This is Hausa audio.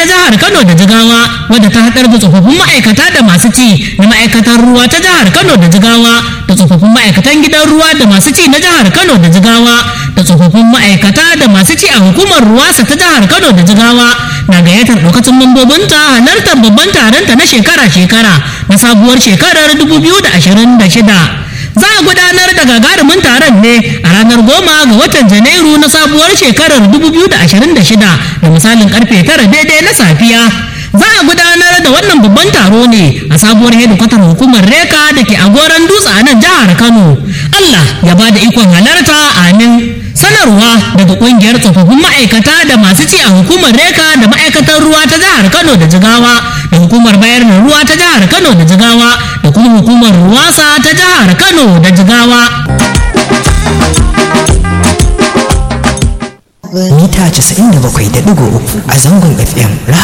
ta jihar Kano da Jigawa wadda ta haɗar da tsofaffin ma'aikata da masu ci na ma'aikatar ruwa ta jihar Kano da Jigawa da tsofaffin ma'aikatan gidan ruwa da masu ci na jihar Kano da Jigawa da tsofaffin ma'aikata da masu ci a hukumar ruwasa ta jihar Kano da Jigawa na gayyatar ɗaukacin mambobinta halartar babban taronta na shekara-shekara na sabuwar shekarar 2026. za a gudanar da gagarumin taron ne a ranar goma ga watan janairu na sabuwar shekarar 2026 da misalin karfe tara daidai na safiya za a gudanar da wannan babban taro ne a sabuwar hedikwatar hukumar reka da ke agoran dutse a nan jihar kano allah ya ba da ikon halarta amin sanarwa daga kungiyar tsofaffin ma'aikata da masu ci a hukumar reka da ma'aikatar ruwa ta jihar kano da jigawa da hukumar bayar da ruwa ta jihar kano da jigawa da kuma hukumar ruwasa ta jihar kano da jigawa mita 97.3 a zangon fm